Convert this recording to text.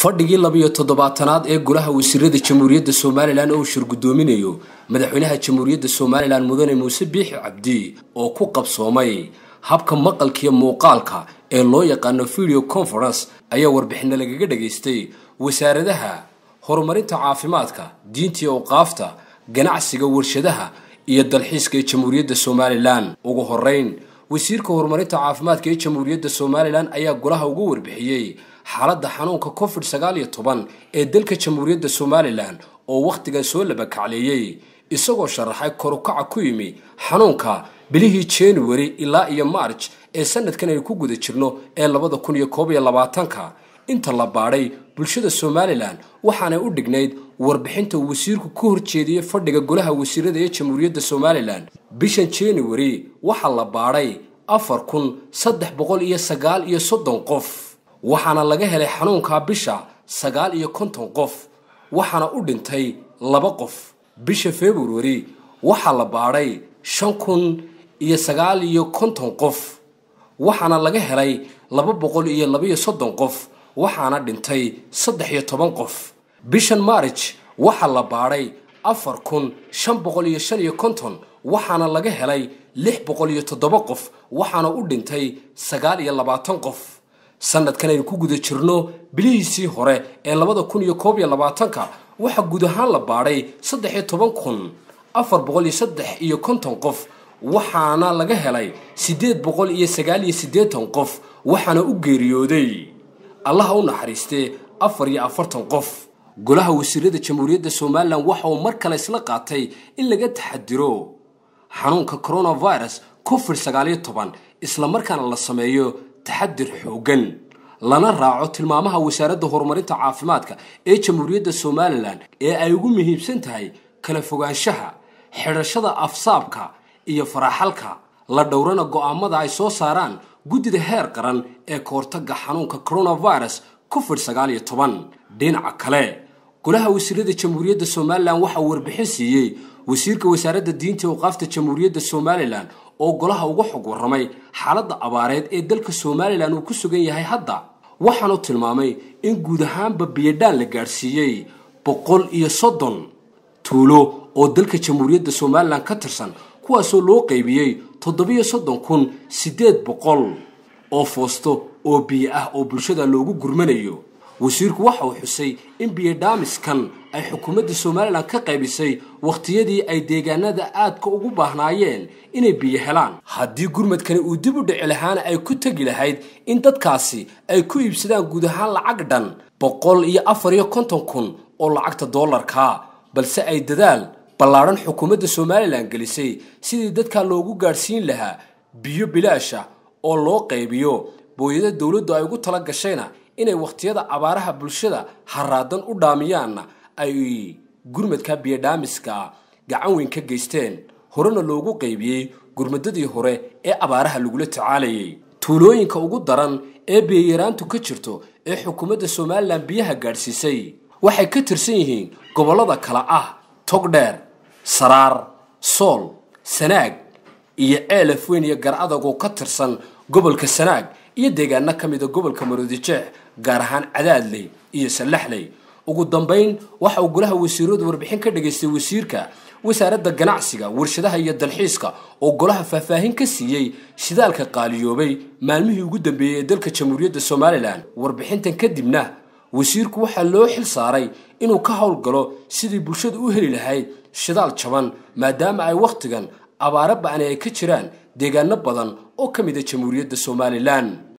fadhigii labiyo toddobaatanaad ee golaha wasiirada jamhuuriyadda somalilan oo uu shirgudoominayo madaxweynaha jamhuuriyadda somalilan mudane muuse biixi cabdi oo ku qabsoomay habka maqalkiiyo muuqaalka ee loo yaqaano video conference ayaa warbixino lagaga dhagaystay wasaaradaha horumarinta caafimaadka diinta iyo awqaafta ganacsiga warshadaha iyo dalxiiska ee jamhuuriyadda somalilan ugu horeyn wasiirka horumarinta caafimaadka ee jamhuuriyadda somalilan ayaa golaha ugu warbixiyey xaaladda xanuunka covid sagaal iyo toban ee dalka jamhuuriyadda somalilan oo wakhtigan soo labakacleeyey isagoo sharaxay korukaca ku yimi xanuunka bilihii january ilaa iyo march ee sanadkan aynu ku guda jirno ee labada kun iyo koob iyo labaatanka inta la baadhay bulshada somalilan waxaanay u dhignayd warbixinta uu wasiirku ka horjeediyey fadhiga golaha wasiirada ee jamhuuriyadda somalilan bishan january waxaa la baadhay afar kun saddex boqol iyo sagaal iyo soddon qof waxaana laga helay xanuunkaa bisha sagaal iyo konton qof waxaana u dhintay laba qof bisha february waxaa la baadhay shan kun iyo sagaal iyo konton qof waxaana laga helay laba boqol iyo labaiyo soddon qof waxaana dhintay saddex iyo toban qof bishan march waxaa la baadhay afar kun shan boqol iyo shan iyo konton waxaana laga helay lix boqol iyo toddoba qof waxaana u dhintay sagaal iyo labaatan qof sanadkan aynu ku guda jirno bilihiisii hore ee labada kun iyo koob iyo labaatanka waxaa guud ahaan la baadhay saddex iyo toban kun afar boqol iyo saddex iyo konton qof waxaana laga helay siddeed boqol iyo sagaal iyo siddeetan qof waxaana u geeriyooday allaha u naxariistee afar iyo afartan qof golaha wasiirada jamhuuriyadda somalilan waxa uu mar kale isla qaatay in laga taxadiro xanuunka coronavirus covid sagaal iyo toban islamarkaana la sameeyo taxadir xooggan lana raaco tilmaamaha wasaaradda horumarinta caafimaadka ee jamhuuriyadda somalilan ee ay ugu muhiimsan tahay kala fogaanshaha xidhashada afsaabka iyo faraxalka la dhowrana go'aamada ay soo saaraan guddida heer qaran ee kahortaga xanuunka coronavirus covid sagaal iyo toban dhinaca kale golaha wasiirada jamhuuriyadda somalilan waxaa warbixin siiyey wasiirka wasaaradda diinta awqaafta jamhuuriyadda somalilan oo golaha uga xog warramay xaaladda abaareed ee dalka somalilan uu ku sugan yahay hadda waxaanu tilmaamay in guud ahaanba biyadhaan la gaadhsiiyey boqol iyo soddon tuulo oo dalka jamhuuriyadda somalilan ka tirsan kuwaasoo loo qaybiyey toddobiyo soddon kun siddeed boqol oo foosto oo biyo ah oo bulshada loogu gurmanayo wasiirku waxa uu xusay in biyodhaamiskan ay xukuumadda somalilan ka qaybisay wakhtiyadii ay deegaanada aadka ugu baahnaayeen inay biyo helaan haddii gurmadkani uu dib u dhici lahaana ay ku tegi lahayd in dadkaasi ay ku iibsadaan guud ahaan lacag dhan boqol iyo afar iyo konton kun oo lacagta doolarka balse ay dadaal ballaadhan xukuumadda somalilan gelisay sidii dadkaa loogu gaadhsiin lahaa biyo bilaasha oo loo qaybiyo booyada dowladdu ay ugu tala gashayna inay wakhtiyada abaaraha bulshada haraadan u dhaamiyaanna ay gurmadka biyodhaamiska gacan weyn ka geysteen horena loogu qaybiyey gurmadadii hore ee abaaraha lagula tacaalayay tuulooyinka ugu daran ee biyayaraantu ka jirto ee xukuumadda somalilan biyaha gaadhsiisay waxay ka tirsan yihiin gobollada kale ah togdheer saraar sool sanaag iyo ceelaf weyn iyo gar adag oo ka tirsan gobolka sanaag iyo deegaano ka mida gobolka maroodijeex gaar ahaan cadaadley iyo sallaxley ugu dambayn waxa uu golaha wasiiradu warbixin ka dhagaystay wasiirka wasaaradda ganacsiga warshadaha iyo dalxiiska oo golaha faahfaahin ka siiyey shidaalka qaaliyoobay maalmihii ugu dambeeyey ee dalka jamhuuriyadda somalilan warbixintan kadibna wasiirku waxaa loo xil saaray inuu ka howlgalo sidii bulshadu u heli lahayd shidaal jaban maadaama ay wakhtigan abaaro ba'ani ay ka jiraan deegaano badan oo ka mida jamhuuriyadda somalilan